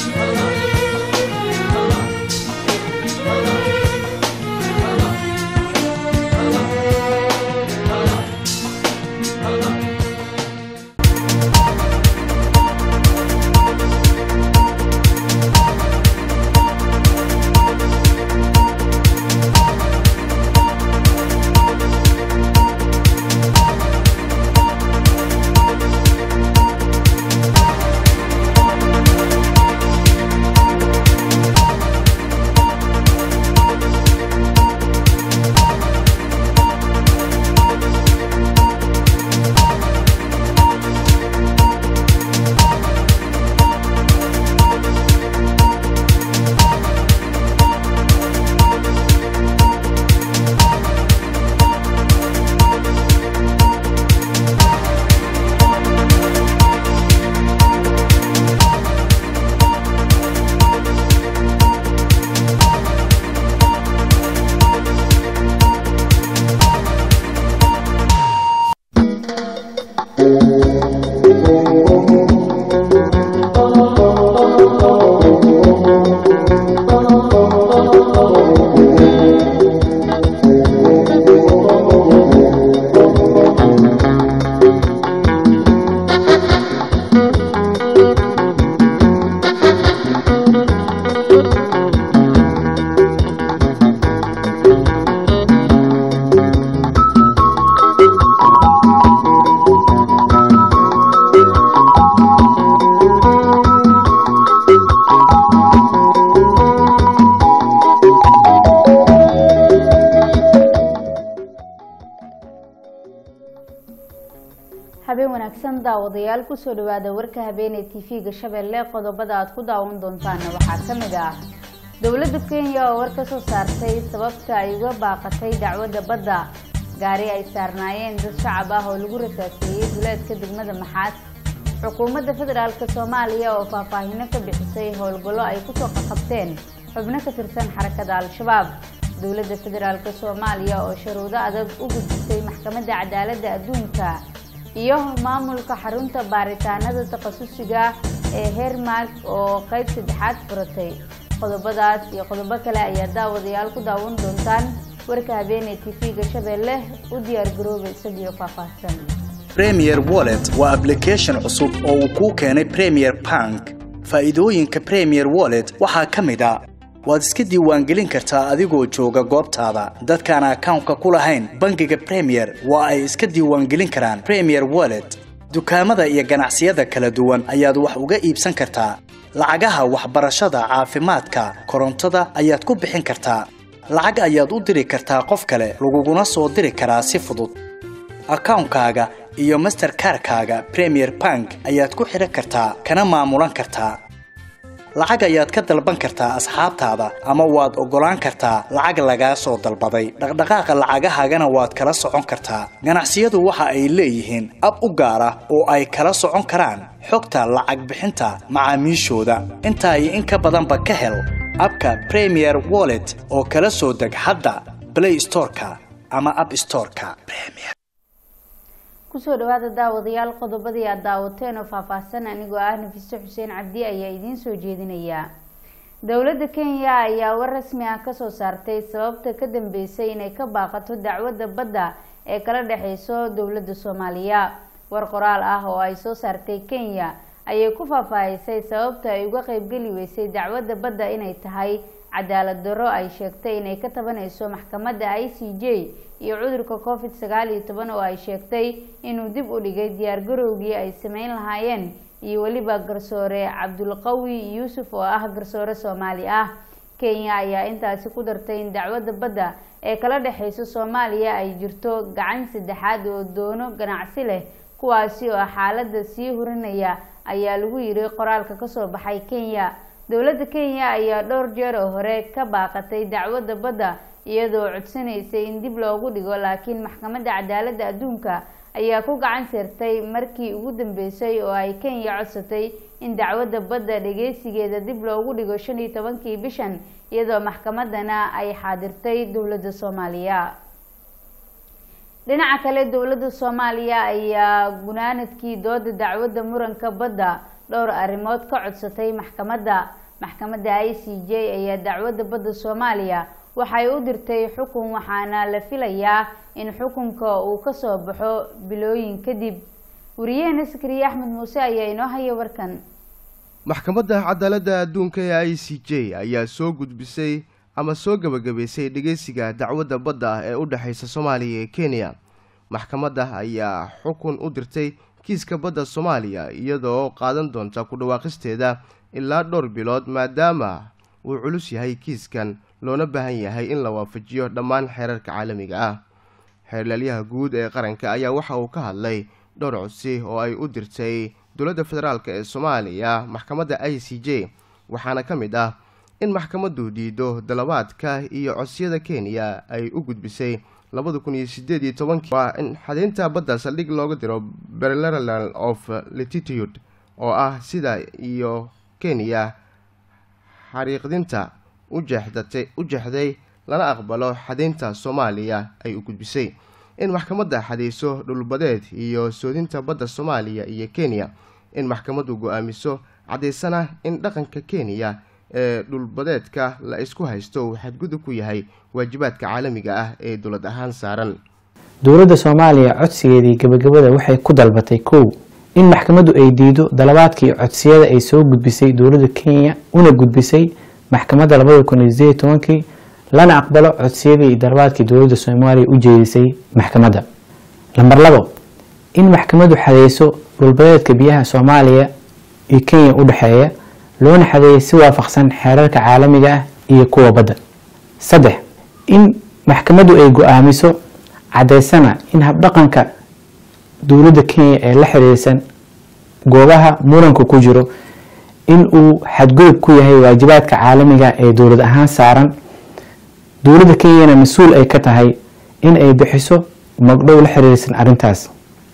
habeen wanaagsan daawadayaal kusoo dhawaada warka habeenee tv-ga shabeelle qodobada aad ku daawan doontaana waxaa ka mid ah dowladda kenya oo war ka soo saartay sababta ay uga baaqatay dacwadda badda gaari ay saarnaayeen dad shacab ah oo lagu rasaaseeyey duleedka degmada maxaad xukuumadda federaalk soomaaliya oo faahfaahino ka bixisay howlgallo ay kusoo qaqabteen xubno ka tirsan xarakada al-shabaab dowladda federaalk soomaaliya oo sharuudo adag u gudbisay maxkamadda cadaaladda adduunka iyo maamulka xarunta baaritaanada takhasusiga ee hermark oo qayb saddexaad furatay qodobadaas iyo qodobo kale ayaa daawadayaal ku daawan doontaan warka habeenee tv-ga shabeelle u diyaar garooba isagiyo faahfaahsan premier wallet waa application cusub oo uu kuu keenay premier bank faa'iidooyinka premier wallet waxaa ka mid a waad iska diiwaangelin kartaa adigoo jooga goobtaada dadkaan akawnka ku lahayn bangiga premier waa ay iska diiwaangelin karaan premier wallet dukaamada iyo ganacsiyada kala duwan ayaad wax uga iibsan kartaa lacagaha waxbarashada caafimaadka korontada ayaad ku bixin kartaa lacag ayaad u diri kartaa qof kale laguguna soo diri karaa si fudud akawnkaaga iyo masterkarkaaga premier bank ayaad ku xidhan kartaa kana maamulan kartaa lacag ayaad ka dalban kartaa asxaabtaada ama waad oggolaan kartaa lacag lagaa soo dalbaday dhaqdhaqaaqa lacagahaagana waad kala socon kartaa ganacsiyadu waxa ay leeyihiin ab u gaar ah oo ay kala socon karaan xogta lacag bixinta macaamiishooda intaa iyo in ka badanba ka hel abka premier wallet oo kala soo deg hadda blay storeka ama ab storeka kusoo dhawaada daawadayaal qodobadii aad daawateen oo faahfaahsan anigoo ah nafiise xuseen cabdi ayaa idiin soo jeedinaya dowladda kenya ayaa war rasmi ah kasoo saartay sababta ka dambeysay inay ka baaqato dacwadda badda ee kala dhexeyso dowladda soomaaliya war qoraal ah oo ay soo saartay kenya ayay ku faahfaahisay sababta ay uga qeybgeli weysay dacwadda badda inay tahay cadaalad darro ay sheegtay inay ka tabanayso maxkamadda i c j iyo cudurka covid sagaal iyo toban oo ay sheegtay inuu dib u dhigay diyaargarowgii ay sameyn lahaayeen iyo weliba garsoore cabdulqawi yuusuf oo ah garsoore soomaali ah kenya ayaa intaasi ku dartay in dacwadda badda ee kala dhexeyso soomaaliya ay jirto gacan saddexaad oo doono ganacsi leh kuwaasi oo xaaladda sii hurinaya ayaa lagu yiri qoraalka kasoo baxay kenya dowladda kenya ayaa dhowr jeer oo hore ka baaqatay dacwadda badda iyadoo codsanaysay in dib loogu dhigo laakiin maxkamadda cadaaladda adduunka ayaa ku gacan sirtay markii ugu dambeysay oo ay kenya codsatay in dacwadda badda dhageysigeeda dib loogu dhigo shan iyo tobankii bishan iyadoo maxkamadana ay xaadirtay dowladda soomaaliya dhinaca kale dowladda soomaaliya ayaa gunaanadkii dooda dacwadda muranka badda dhowr arrimood ka codsatay maxkamadda maxkamadda i c j ayaa dacwadda badda soomaaliya waxay u dirtay xukun waxaana la filayaa in xukunka uu kasoo baxo bilooyin kadib wariyaheena sakariye axmed muuse ayaa inoo haya warkan maxkamadda cadaaladda adduunka ee i c j ayaa soo gudbisay ama soo gebagabaysay dhegeysiga dacwadda badda ah ee u dhexaysa soomaaliya iyo kenya maxkamadda ayaa xukun u dirtay kiiska badda soomaaliya iyadoo qaadan doonta ku dhawaaqisteeda ilaa dhowr bilood maadaama uu culus yahay kiiskan loona baahan yahay in la waafajiyo dhammaan xeerarka caalamiga ah xeerlaalyaha guud ee qaranka ayaa waxa uu ka hadlay dhowr codsi oo ay u dirtay dowladda federaalk ee soomaaliya maxkamadda i c j waxaana ka mid ah in maxkamaddu diido dalabaadka iyo codsiyada kenya ay u gudbisay labada kun iyo sideed iyo tobankii waa in xadaynta badda saldhig looga diro berleral of latitude oo ah sida iyo kenya xariiqdinta ujeexdatay u jeexday lana aqbalo xadaynta soomaaliya ay u gudbisay in maxkamadda xadayso dhulbadeed iyo soodinta badda soomaaliya iyo kenya in maxkamaddu go-aamiso caddaysana in dhaqanka kenya ee dhulbadeedka la isku haysto uu xadgudub ku yahay waajibaadka caalamiga ah ee dowlad ahaan saaran dowladda soomaaliya codsigeedii gebagabada waxay ku dalbatay kow in maxkamaddu ay diido dalabaadkii codsiyada ay soo gudbisay dowladda kenya una gudbisay maxkamadda labada kun iyo sideed tobankii lana aqbalo codsiyadii iyo dalabaadkii dowladda soomaaliya u jeedisay maxkamadda lamber labo in maxkamaddu xadeyso dhulbadeedka biyaha soomaaliya iyo kenya u dhexeeya loona xadeeyay si waafaqsan xeerarka caalamiga ah iyo kuwa badda saddex in maxkamaddu ay go-aamiso caddaysana in habdhaqanka dowladda kenya ee la xiriirsan goobaha muranka ku jiro in uu xadgudub ku yahay waajibaadka caalamiga ee dowlad ahaan saaran dowladda kenyana mas-uul ay ka tahay in ay bixiso magdhow la xiriirsan arrintaas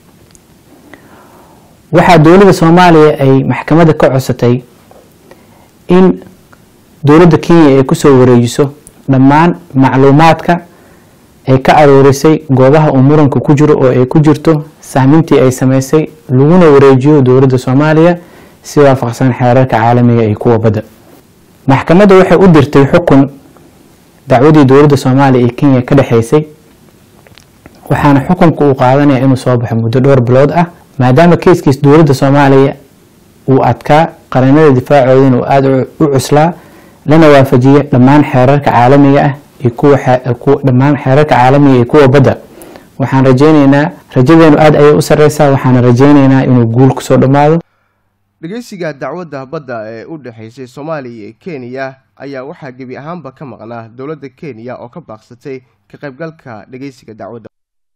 waxaa dowladda soomaaliya ay maxkamadda ka codsatay in dowladda kenya ay kusoo wareejiso dhammaan macluumaadka ay ka aroorisay goobaha uu muranka ku jiro oo ay ku jirto sahmintii ay sameysay laguna wareejiyo dowladda soomaaliya si waafaqsan xeerarka caalamiga iyo kuwa badda maxkamadda waxay u dirtay xukun dacwadii dowladda soomaaliya iyo kenya ka dhexeysay waxaana xukunka uu qaadanaya inuu soo baxo muddo dhowr bilood ah maadaama keiskiis dowladda soomaaliya uu adkaa qaranada difaacoodana uu aada u cuslaa lana waafajiya dhammaan xeerarka caalamiga ah iyo kuwa dhammaan xeerarka caalamiga iyo kuwa badda waxaan rajeyneynaa rajadeenu aada ayay u sareysaa waxaana rajeyneynaa inuu guul kusoo dhammaado dhegeysiga dacwadda badda ee u dhexaysay soomaaliya iyo kenya ayaa waxaa gebi ahaanba ka maqnaa dowladda kenya oo ka baaqsatay ka qaybgalka dhegeysiga dacwadda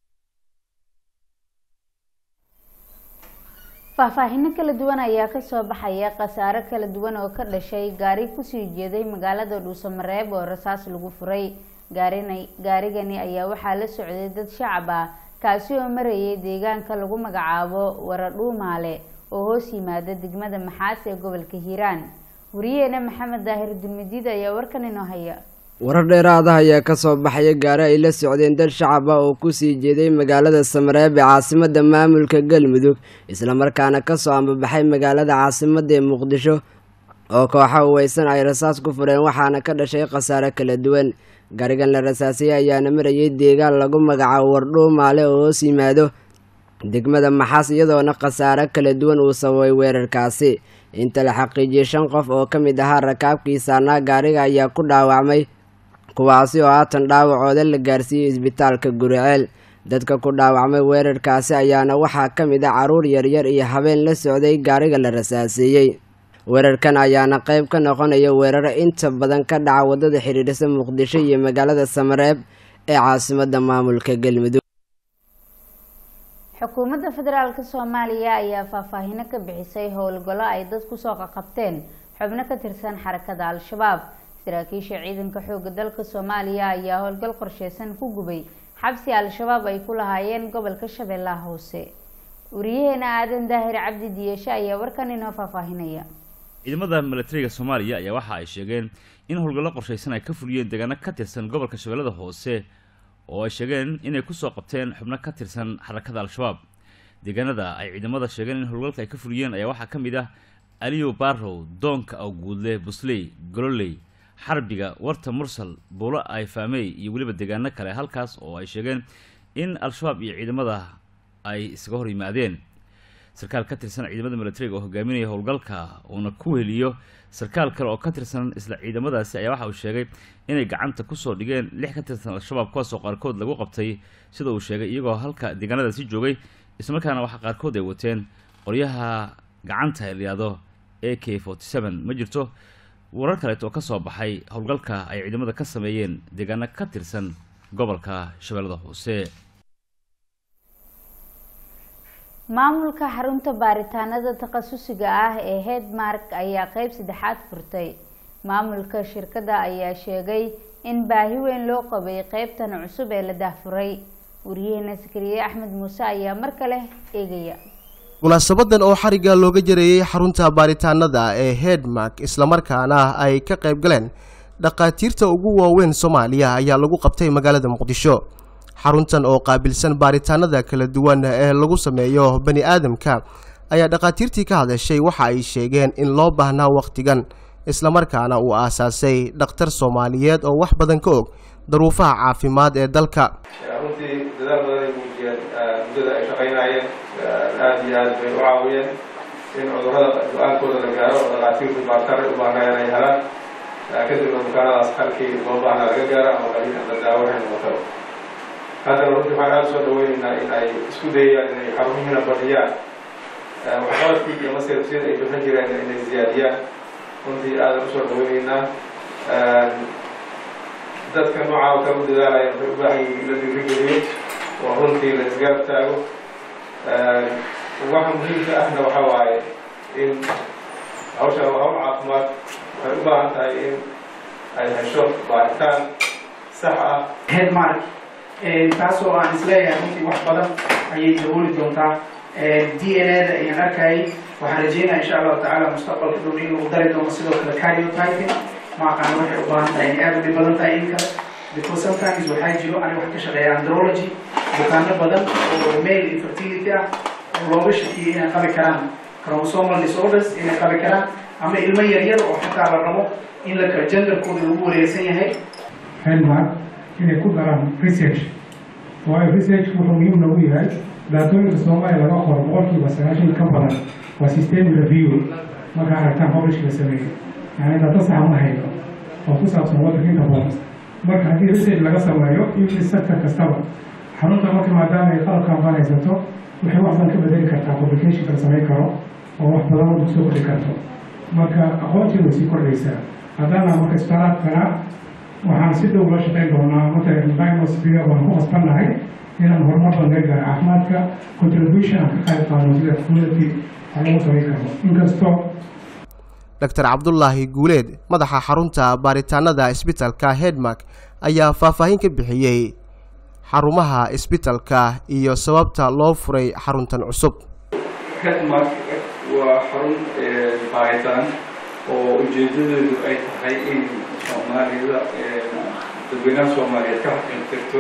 faahfaahino kala duwan ayaa kasoo baxaya khasaaro kala duwan oo ka dhashay gaari kusii jeeday magaalada dhuusamareeb oo rasaas lagu furay gaarigani ayaa waxaa la socday dad shacab ah kaasi oo marayay deegaanka lagu magacaabo waradhuumaale oo hoos yimaada degmada maxaas ee gobolka hiiraan wariyaheena maxamed daahir dulmidiid ayaa warkan inoo haya warar dheeraada ayaa ka soo baxaya gaari ay la socdeen dad shacab ah oo kusii jeeday magaalada samareeb ee caasimadda maamulka galmudug islamarkaana kasoo ambabaxay magaalada caasimadda ee muqdisho oo kooxa uweysan ay rasaas ku fureen waxaana ka dhashay khasaare kala duwan gaarigan la rasaasiyey ayaana marayay deegaan lagu magacaabo wardhuumaale oo hoos yimaado degmada maxaas iyadoona khasaare kala duwan uu sababay weerarkaasi inta la xaqiijiyey shan qof oo ka mid ahaa rakaabkii saarnaa gaariga ayaa ku dhaawacmay kuwaasi oo haatan dhaawacooda la gaarsiiyey isbitaalka guriceel dadka ku dhaawacmay weerarkaasi ayaana waxaa ka mid ah carruur yaryar iyo habeen la socday gaariga la rasaaseeyey weerarkan ayaana qayb ka noqonaya weeraro inta badan ka dhaca waddada xidhiidhisa muqdisho iyo magaalada samareeb ee caasimadda maamulka galmudug xukuumadda federaalk soomaaliya ayaa faahfaahino ka bixisay howlgallo ay dad kusoo qaqabteen xubno ka tirsan xarakada al-shabaab saraakiisha ciidanka xooga dalka soomaaliya ayaa howlgal qorsheysan ku gubay xabsi al-shabaab ay ku lahaayeen gobolka shabeellaha hoose wariyaheena aadan daahir cabdi diyeshe ayaa warkan inoo faahfaahinaya ciidamada milatariga soomaaliya ayaa waxa ay sheegeen in howlgallo qorshaysan ay ka fuliyeen deegaano ka tirsan gobolka shabeellada hoose oo ay sheegeen inay kusoo qabteen xubno ka tirsan xarakada al-shabaab deegaanada ay ciidamada sheegeen in howlgalka ay ka fuliyeen ayaa waxaa ka mid ah aliyo barrow doonka awguudle busley gololey xarbiga warta mursal buulo ayfaamey iyo weliba deegaano kale halkaas oo ay sheegeen in al-shabaab iyo ciidamada ay isaga hor yimaadeen sarkaal ka tirsan ciidamada militariga oo hogaaminaya howlgalka uuna ku heliyo sarkaal kale oo ka tirsan isla ciidamadaasi ayaa waxa uu sheegay inay gacanta kusoo dhigeen lix ka tirsan al-shabaab kuwaasoo qaarkood lagu qabtay sida uu sheegay iyagoo halka deegaanadaasi joogay islamarkaana waxaa qaarkood ay wateen qoryaha gacanta ee layihahdo a k forty seven ma jirto warar kaleet oo ka soo baxay howlgalka ay ciidamada ka sameeyeen deegaano ka tirsan gobolka shabeellada hoose maamulka xarunta baaritaanada takhasusiga ah ee headmark ayaa qeyb saddexaad furtay maamulka shirkadda ayaa sheegay in baahi weyn loo qabay qeybtan cusub ee la daahfuray wariyaheena sakariye axmed muuse ayaa mar kale eegaya munaasabadan oo xarigga looga jareeyey xarunta baaritaanada ee headmark islamarkaana ay ka qayb galeen dhakhaatiirta ugu waaweyn soomaaliya ayaa lagu qabtay magaalada muqdisho xaruntan oo qaabilsan baaritaanada kala duwan ee lagu sameeyo bani aadamka ayaa dhakhaatiirtii ka hadashay waxa ay sheegeen in loo baahnaa wakhtigan islamarkaana uu aasaasay dhakhtar soomaaliyeed oo wax badan ka og daruufaha caafimaad ee dalka runtii dadaal badan ay muujiyeen muddada ay shaqaynaayeen aada iyo aad bay u caawiyeen in cudurrada go-aankooda la gaaro oo dhakhaatiirtu baartare u baahnaayeen ay helaan kadibna bukaanadaas halkii loo baahnaa laga gaara ama qaliin ama daawo waxay noqotaba haddana runtii waxaan aada soo dhaweynaynaa in ay isku dayayaan inay xarumihiina badiyaan waxqabadkii iyo masirabsiyada ay bixin jireen inay ziyaadiyaan runtii aadan usoo dhaweynaynaa dadka noocaa oo kale u dadaalaya waxay u baahan yihiin in la dhiirigeliyo oo runtii la isgaab taago waxa muhiimka ahna waxa waaye in hawshan waa hawl caafimaad waxay u baahan tahay in ay hesho baaritaan sax ah headmark taasoo aan isleeyahay runtii wax badan ayay dabooli doontaa d n a da ayaan arkayay waxaan rajeynaya insha allahu tacaala mustaqbalka dhow in lagu dari doono sidoo kale cariotyping ma aqaan waxay u baahan tahay inay aada u dhib badan tahay in kale because sometimes waxaa jiro aniga wax ka shaqeeya andrology bukaano badan oo male infertility ah oo looga shakiyay inay qabi karaan chromosomal disorders inay qabi karaan ama ilmo yaryar oo xataa la rabo in la genderkooda lagu wareegsan yahay headmark inay ku daraan research waayo research wuxuu muhiim noogu yahay daatooyinka soomaaliya laga qoro boqolkiiba sagaashan ka badan waa system review marka aragtaan publish la sameeyo yani data saxa ma hayno oo ku saabsan waddanka inta badan marka haddii research laga sameeyo in sector kastaba xarunta marka maadaama ay qalabkan banaysato waxay wax badan ka bedeli kartaa publicationka la samayn karo oo wax badan wadda kusoo kordhi karto marka aqoontii way sii kordhaysaa haddaana marka isbitaalaadkana waxaan si dhow la shaqayn doonaa matalan diagnostica waan ku qasbannahay inaan horumar badan ka gaaro caafimaadka contribution aan ka qayb qaadno sida community wax lagu samayn karo inkastoo dr cabdulaahi guuleed madaxa xarunta baaritaanada isbitalka headmark ayaa faahfaahin ka bixiyey xarumaha isbitalka iyo sababta loo furay xaruntan cusub headmark waa xarun baaritaan oo ujeedadeedu ay tahay in soomaalida dadweynaha soomaaliyeed ka xaqintirto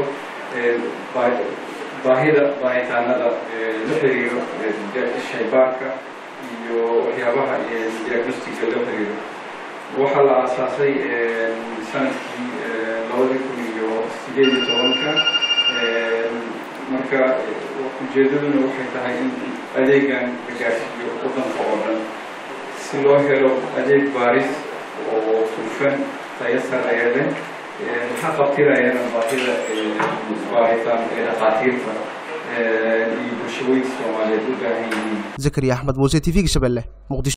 baahida baaritaanada la xiriiro shaybaarka iyo waxyaabaha diagnostiga la xiriiro waxaa la aasaasay sanadkii labadii kun iyo sideed iyo tobanka marka ujeedaduna waxay tahay in adeegan la gaarsiiyo waddanka oo dhan si loo helo adeeg baaris oo hufan tayo sareeya leh maxaa qabtirayana baahida baaritaan ee dhakhaatiirta iyo bulshooyinka soomaaliyeed u baahan yihiin zakariya axmed muuse t v-ga shabeelle muqdisho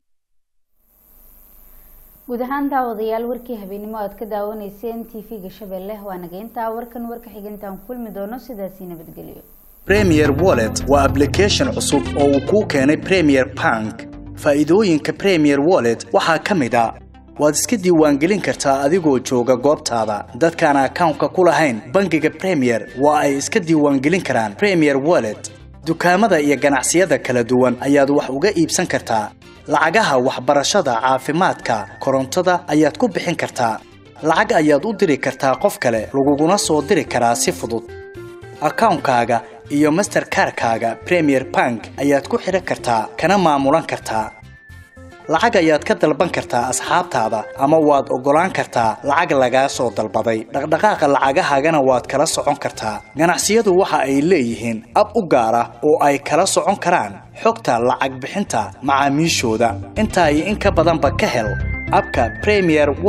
guud ahaan daawadayaal warkii habeenimo aad ka daawanayseen t v-ga shabeelle waa nageyntaa warkan warka xigintaan kulmi doono sidaasii nabadgelyo premier wallet waa application cusub oo uu kuu keenay premier bank faa'iidooyinka premier wallet waxaa ka mid a waad iska diiwaangelin kartaa adigoo jooga goobtaada dadkaan akawnka ku lahayn bangiga premier waa ay iska diiwaangelin karaan premier wallet dukaamada iyo ganacsiyada kala duwan ayaad wax uga iibsan kartaa lacagaha waxbarashada caafimaadka korontada ayaad ku bixin kartaa lacag ayaad u diri kartaa qof kale laguguna soo diri karaa si fudud akawnkaaga iyo masterkarkaaga premier bank ayaad ku xidhan kartaa kana maamulan kartaa lacag ayaad ka dalban kartaa asxaabtaada ama waad oggolaan kartaa lacag lagaa soo dalbaday dhaqdhaqaaqa lacagahaagana waad kala socon kartaa ganacsiyadu waxa ay leeyihiin ab u gaar ah oo ay kala socon karaan xogta lacag bixinta macaamiishooda intaa iyo in ka badanba ka hel abka premier